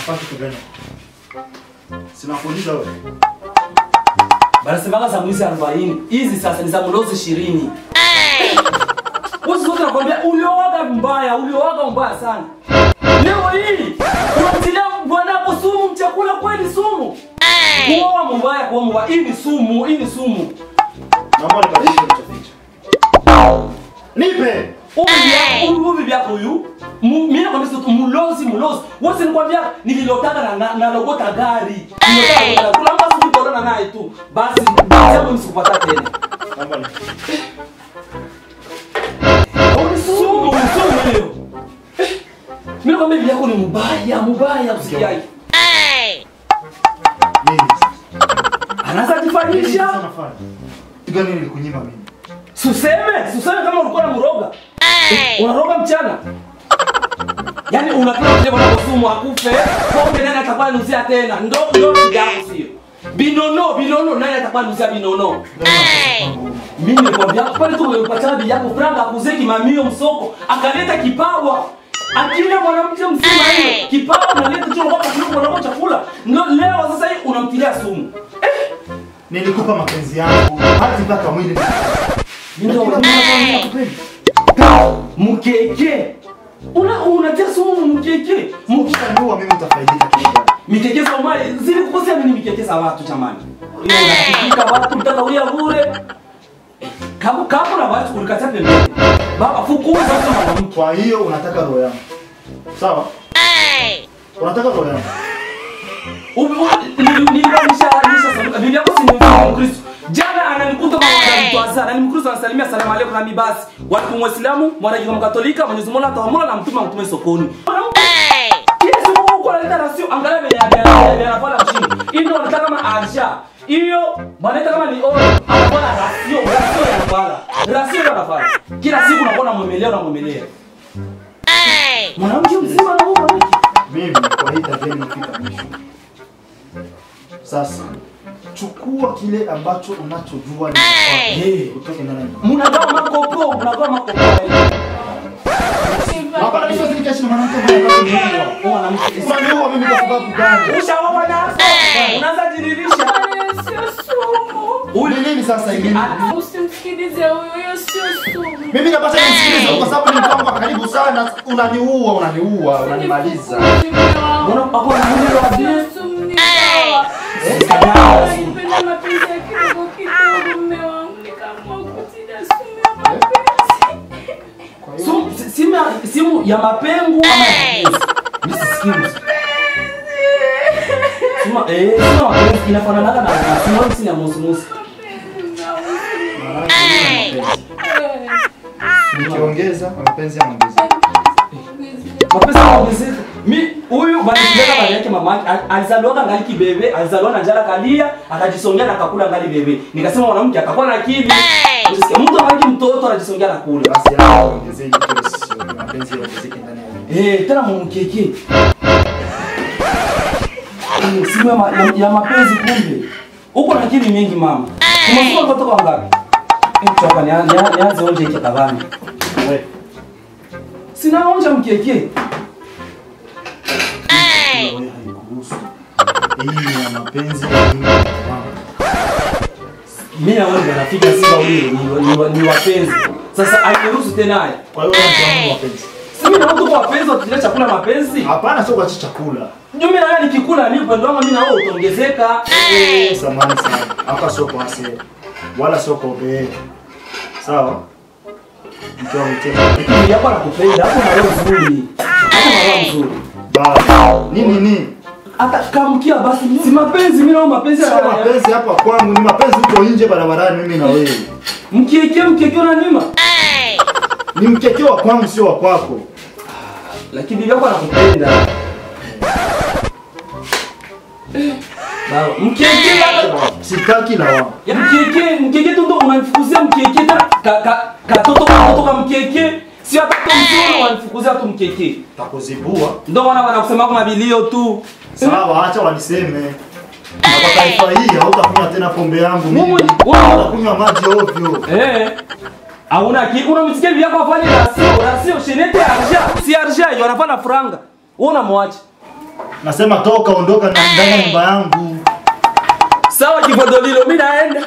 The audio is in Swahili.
Unafanya kitu gani? Sinakuuliza wewe. Banasemaga za mwizi 40. Hizi sasa ni za mlozi 20. Wewe zote nakwambia uliowaga mbaya, uliowaga mbaya sana. Leo hii unamtilia bwanako sumu mchakula kweli sumu. Kuoa mbaya kwa mbaya. Hii ni sumu, hii ni sumu. Naomba nibadilishe ulichoficha. Nipe. Ubi yako, ubi ubi yako huyu. Mu- Mimi nakwambia sio mlozi, mlozi. Wewe nikwambia nililotaka na, na, na logota gari. Nilotaka kula mbasi kutorana naye tu. Basi sema msikupata tena. Naomba nipe. Sumu, sumu hiyo. Mimi nakwambia bibi yako ni mbaya, mbaya usikiaje. Nini sasa? Anaanza Nini kujifanyisha. sasa unafanya? Kitu gani nilikunyima mimi? Suseme, suseme kama ulikuwa na mroga. Unaroga mchana. Yaani unataka kule bwana kusumu akufe, pombe nani atakuwa anuzia tena? Ndo ndo shida yako sio. Binono, binono nani atakuwa anuzia binono? Mimi nikwambia pale tu umempata bibi yako franga akuzeki mamio msoko, akaleta kipawa. Akila mwanamke mzima hiyo, kipawa analeta tu kwa sababu kwa chakula. Ndo leo sasa hii unamtilia sumu. Nilikupa mapenzi yangu hadi mpaka mwili. Ndio mkeke. Una unatia sumu mkeke. Mkeke. Ukishanua mimi utafaidika kitu gani? Mikeke za mali zile kukosea nini mikeke za watu jamani? Ile unafika watu mtaka ulia bure. Kama kama na watu ulikataa pembeni. Baba fukuza tu mwanamke. Kwa hiyo unataka roho yangu. Sawa? Unataka roho yangu. Nilinisha nisha Biblia yako si ni Mkristo. Jana ananikuta mama ya mtu azana, ni Mkristo anasalimia salamu alaykum na basi. Watu Muislamu, mwana wa Katolika, Mwenyezi Mungu ataamua na mtume mtume sokoni. Mwanamke kile siku huko analeta rasio, angalia venye anafanya anafanya mshindi. Hii ndio wanataka kama arsha. Hiyo wanaita kama ni oro, anafanya rasio, rasio yanafanya. Rasio ndio anafanya. Kila siku unakuwa unamwemelea unamwemelea. Mwanamke mzima na huko Mimi kwa hii tabia nimefika mwisho. Sasa chukua kile ambacho unachojua ni Eh. utoke ndani. yangu. Mnagawa makopo, mnagawa makopo. Hapana, mimi siwezi nikaishi na mwanamke mwenye anataka kuniua. Mwanamke Unaniua mimi kwa sababu gani? Ushaoa nazo. Unaanza jiririsha. Uli nini sasa hivi? Usimsikilize huyo, hiyo sio sumu. Mimi napata nisikilize kwa sababu ni mtu wangu wa karibu sana. Unaniua, unaniua, unanimaliza. Mbona hapo anamuelewa wapi? Sio sumu, ni dawa. Eh, kadawa. Naipenda mapenzi ya kidogo kidogo, mume wangu, nikaamua kutilia sumu ya mapenzi. Simu simu ya- simu ya mapengo ama ya mapenzi? Mimi sisikii. Simu eh simu ya mapenzi inafanana na na simu simu ya musu musu. Nikiongeza mapenzi yanaongezeka. Mapenzi yanaongezeka. Mi huyu bali kuleta bali yake mama yake al- alizaliwa ngali kibebe, alizaliwa na njala kalia, akajisongea na akakula ngali bebe. Nikasema mwanamke akakuwa na akili. Usisikia mtu angali mtoto anajisongea na kula. Basi hapo ongezeni kile sio mapenzi yaongezeke ndani ya Eh, tena mumkeke. Eh, simu ya, ma, ya, ya mapenzi kumbe. Uko na akili mingi mama. Umesoma mtoto kwa ngapi? Eh, choka ni nianze onje hiki kadhani. wewe. Sina onja mkeke. Wewe haikuhusu. Hii ya mapenzi ya mimi na wangu. Mimi na wewe rafiki si wawili ni, ni, ni wapenzi. Sasa airuhusu tena haya. Kwa hiyo wewe ni wangu mapenzi. Si mimi na watu kwa wapenzi watulia chakula mapenzi. Hapana, sio kwa chakula. Ndio mimi na wewe nikikula ni upendo wangu mimi na wewe utaongezeka. Eh, samahani sana. Hapa sio kwa hasira. Wala sio kwa ubaya. Sawa? Mkiwa mtema. Lakini yako anakupenda, hapo na roho nzuri. Hapo na roho nzuri. Ba. Nini nini? hata kamkia basi si mapenzi mimi nao mapenzi Sio ya mapenzi hapa kwangu, ni mapenzi huko nje barabarani mimi na wewe. mkiekea mkiekea na nima Ni mkekeo wa kwangu sio wa kwako. lakini bibi yako anakupenda Baba, mkiekea Sitaki lawama. ya mkiekea mkiekea tu ndo unanifukuzia mkiekea tena ka ka katoto katoto ka mkiekea sio hata kwa mtoto wanifukuzia tu mkiekea Takuzibua. ndo wana wanakusema kama mabilio tu Sawa, acha waniseme. Na kwa taifa hii hautakunywa tena pombe yangu mimi. Mungu, wewe- Utakunywa maji ovyo. Eh. Hauna ki unamsikia bibi yako afanye rasio, rasio shenete arja. Si arja, hiyo anafanya franga. Wewe unamwacha. Nasema toka, ondoka na ndani ya nyumba yangu. Sawa kivodolilo, mimi naenda.